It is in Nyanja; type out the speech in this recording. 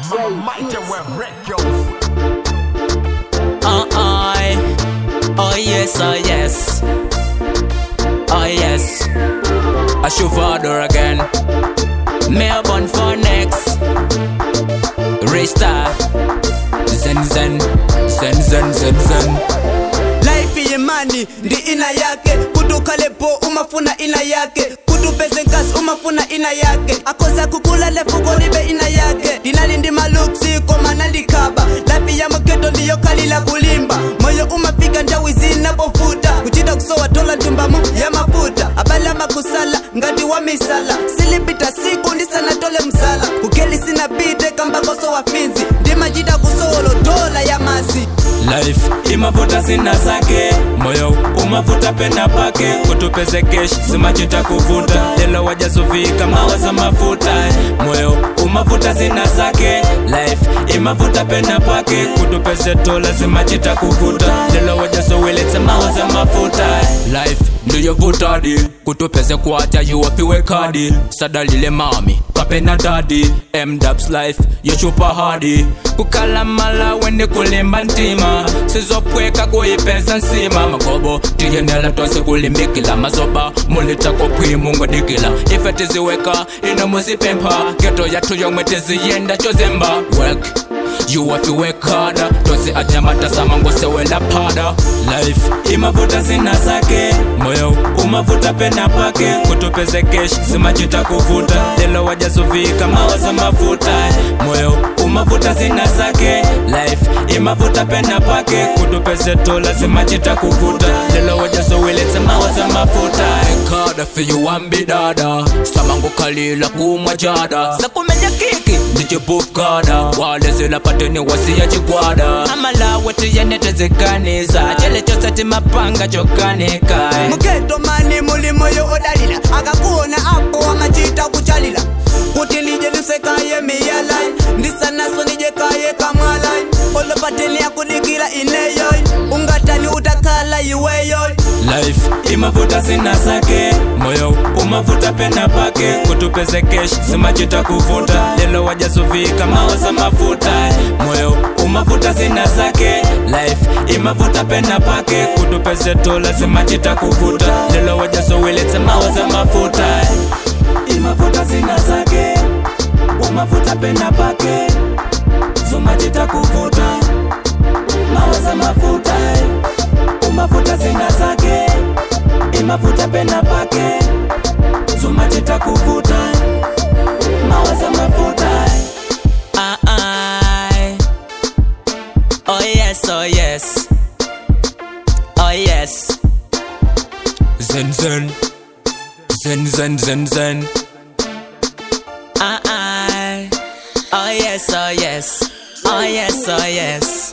Mighty Web Records. Uh, I, oh yes, oh yes, oh yes. I should father again. Melbourne for next. Restart. Zen zen, zen zen zen zen. life yemani ndi ina yake kutukalepo umafuna ina yake kutupeze nkasi umafuna ina yake akoza kukula lefuko libe ina yake dinali ndi maluksi koma nalikaba life ya muketo ndiyo kalila kulimba moyo umafika ndawi zinapofuta kuchita kusowa tola ntumbamu ya mafuta abalama kusala ngati wa misala silipita siku ndisana tole msala kukeli sina bite kambakoso wa finzi ndimachita kusowolo dola ya masi life imavuta zina zake moyo umavuta pena pake kutupeze kesh zimachita kuvuta lelo wajazuvika mawaza mafuta moyo umavuta zina zake life imavuta pena pake kutupeze tola zimachita kuvuta lelo wajazoweletse mawaza mafuta life ndiyovutadi kutupeze kwatya yuwapiwe kadi sadalile mami kapena dadi mdubs life yochupa hadi kukalamala wende kulimba ntima sizopweka kuyipeza nsima magobo tiyenela tose kulimbikila mazoba mulitako pwimungodikila ife tiziweka ino muzipempha geto yathu yomwe tiziyenda chozemba work yuwafiwekada tosi anyamatasama ngosewela pada life imavuta zina zake moyo umavuta pena pake kutupeze kesh zimachita kuvuta lelo wajazuvika mawaza mafuta moyo umavuta zina zake life imavuta pena pake kutupeze tola zimachita kuvuta lelo wajazoweletse mawaza mafuta kada fiyuwambi dada samangukalila kumwa jada sakumenya kiki ndichipukada walezela pateni wasiya chigwada amalawe tiyenetezekaniza chele chose timapanga chokanika muketo mani muli moyo odalila akakuona apo amachita kuchalila kuti ndije nisekaye miyalai ndisanaso ndijekaye kamwalai olopateni akudikila ineyoy ungatani utakhala iweyoy life imavuta zina zake moyo umavuta pena pake kutupeze kesh zimachita kuvuta lelo wajazuvika mawaza mafuta moyo umavuta zina zake life imavuta pena pake kutupeze tola zimachita kuvuta lelo wajazoweletse mawaza mafuta imavuta zina zake umavuta pena pake zumachita kuvuta mawaza mafuta umavuta zina zake imavuta pena pake zumachita kuvuta mawaza mafuta ah, ah. oh yes oh yes oh yes zen zen zen zen zen zen ah, ah. oh yes oh yes oh yes oh yes